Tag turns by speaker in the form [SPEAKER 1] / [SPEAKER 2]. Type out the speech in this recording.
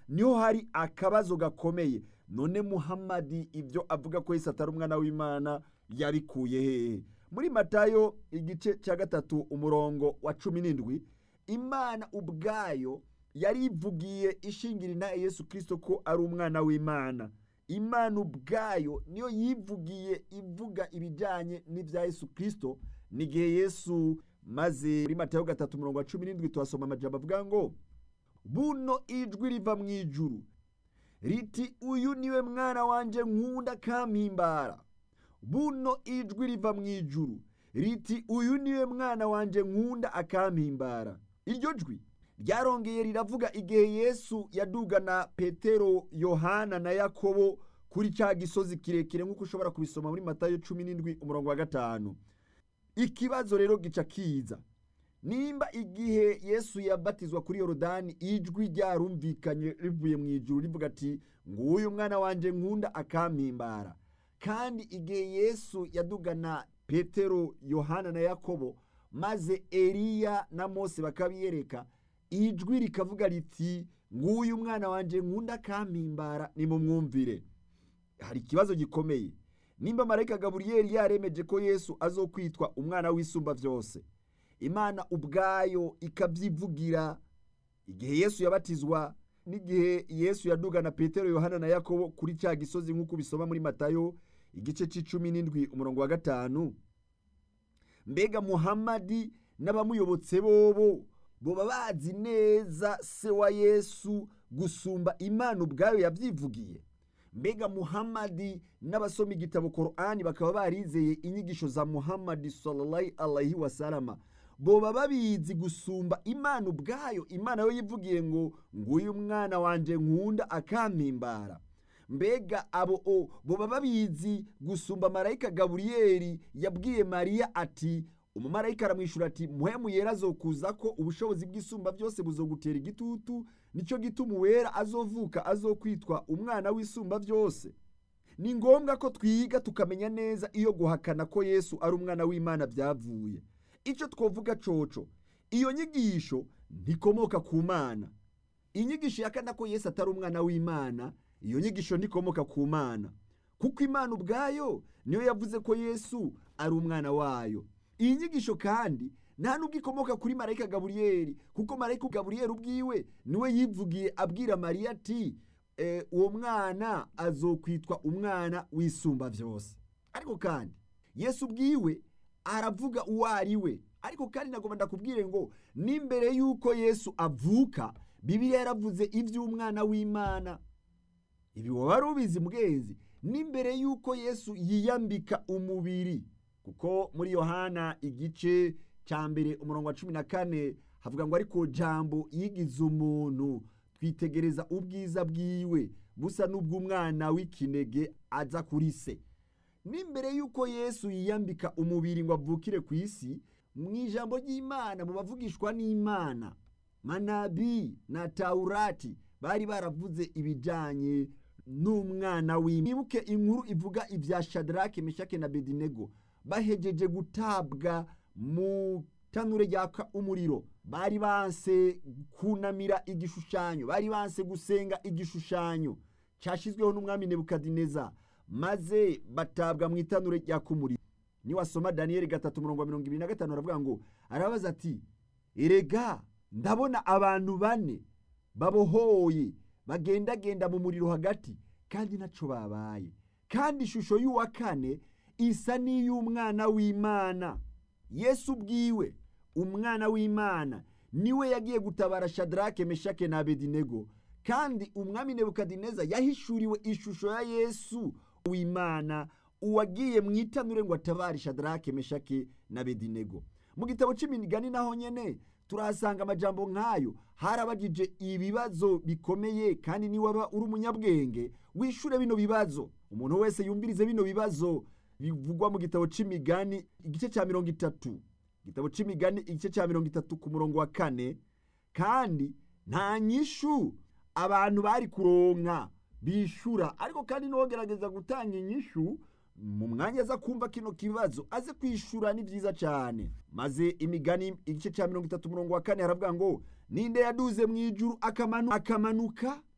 [SPEAKER 1] niho hari akabazo gakomeye none muhamadi ibyo avuga ko yesu atari umwana w'imana yabikuye hehe muri matayo igice cya gatatu umurongo wa cumi n'indwi imana ubwayo yari ivugiye ishingira na yesu kirisito ko ari umwana w'imana imana ubwayo niyo yivugiye ivuga ibijyanye n'ibya yesu kirisito n'igihe yesu maze muri matayo gatatu umurongo wa cumi n'indwi tuhasoma amajambo avuga ngo buno ijwi riva mu ijuru riti uyu niwe mwana wanjye nkunda kampimbara buno ijwi riva mu ijuru riti uyu niwe mwana wanjye nkunda akampimbara iryo jwi ryarongeye riravuga igihe yesu yadugana petero yohana na yakobo kuri cya gisozi kirekire nk'uko ushobora kubisoma muri matayo cumi n'indwi umurongo wa gatanu ikibazo rero gica kiza nimba igihe yesu yabatizwa kuri yorodani ijwi ryarumvikanye rivuye mu ijuru rivuga ati nguyu mwana wanjye nkunda akampimbara kandi igihe yesu yadugana petero yohana na yakobo maze eliya na mose bakabiyereka ijwi rikavuga riti nguyu mwana wanjye nkunda akampimbara nimumwumvire hari ikibazo gikomeye nimba marayika gaburiyeri yaremeje ko yesu azokwitwa umwana w'isumba byose imana ubwayo ikabyivugira igihe yesu yabatizwa n'igihe yesu yadugana petero yohana na yakobo kuri cya gisozi nk'uko bisoma muri matayo igice cy'icumi n'indwi umurongo wa gatanu mbega muhamadi n'abamuyobotse bobo boba bazi neza se wa yesu gusumba imana ubwayo yabyivugiye mbega muhamadi n'abasoma igitabo korani bakaba barizeye inyigisho za muhamadi sallallahu alaihi wasalama boba babizi gusumba imana ubwayo imana yo yivugiye ngo nguyu mwana wanjye nkunda akampimbara mbega abo o boba babizi gusumba marayika gaburiyeri yabwiye mariya ati umumarayika aramwishyura ati muhemu yera azokuza ko ubushobozi bw'isumba byose buzogutera igitutu nicyo gituma uwera azovuka azokwitwa umwana w'isumba byose ni ngombwa ko twiga tukamenya neza iyo guhakana ko yesu ari umwana w'imana byavuye icyo twavuga coco iyo nyigisho ntikomoka ku mana inyigisho yakana ko yesu atari umwana w'imana iyo nyigisho ntikomoka ku mana kuko imana ubwayo niyo yavuze ko yesu ari umwana wayo iyi nyigisho kandi nta nubwo ikomoka kuri marayika gaburiyeri kuko marayika gaburiyeri ubwiwe niwe yivugiye abwira mariya ati uwo mwana azokwitwa umwana w'isumba byose ariko kandi yesu ubwiwe aravuga uwo ari we ariko kandi nagomba ndakubwire ngo n'imbere y'uko yesu avuka bibiliya yaravuze iby'umwana w'imana ibi waba wari ubizi mwenzi n'imbere y'uko yesu yiyambika umubiri kuko muri yohana igice cya mbere umurongo wa cumi na kane havuga ngo ariko jambo yigize umuntu twitegereza ubwiza bwiwe busa n'ubw'umwana w'ikinege aza kuri se n'imbere y'uko yesu yiyambika umubiri ngo avukire ku isi mu ijambo ry'imana mu bavugishwa n'imana manabi na tawurati bari baravuze ibijyanye n'umwana w'imana mwibuke inkuru ivuga ibya shadarake meshake na bedinego bahejeje gutabwa mu tanure ryaka umuriro bari banse kunamira igishushanyo bari banse gusenga igishushanyo cyashyizweho n'umwami nebukadineza maze batabwa mu itanure ryaka umuriro niwasoma daniyeli gatatu mirongo mirongo ibiri na gatanu aravuga ngo arabaza ati erega ndabona abantu bane babohoye bagendagenda mu muriro hagati kandi ntacyo babaye kandi ishusho y'uwa kane isa n'iy'umwana w'imana yesu ubwiwe umwana w'imana niwe yagiye gutabara shadarake meshake na abedinego kandi umwami nebukadineza yahishuriwe ishusho ya yesu w'imana uwagiye mu itanure ngo atabare shadarake meshake na abedinego mu gitabo cy'imigani naho nyene turahasanga amajambo nk'ayo harabagije ibibazo bikomeye kandi niwaba uri umunyabwenge wishure bino bibazo umuntu wese yumvirize bino bibazo bivugwa mu gitabo c'imigani igice cya mirongo itatu igitabo c'imigani igice cya mirongo itatu ku murongo wa kane kandi nta nyishu abantu bari kuronka bishura ariko kandi n'uwogerageza gutanga inyishu mu mwanya aza kumva kino kibazo aze kwishura ni byiza cyane maze imigani igice cya mirongo itatu umurongo wa kane haravuga ngo ninde yaduze mu ijuru akamanuka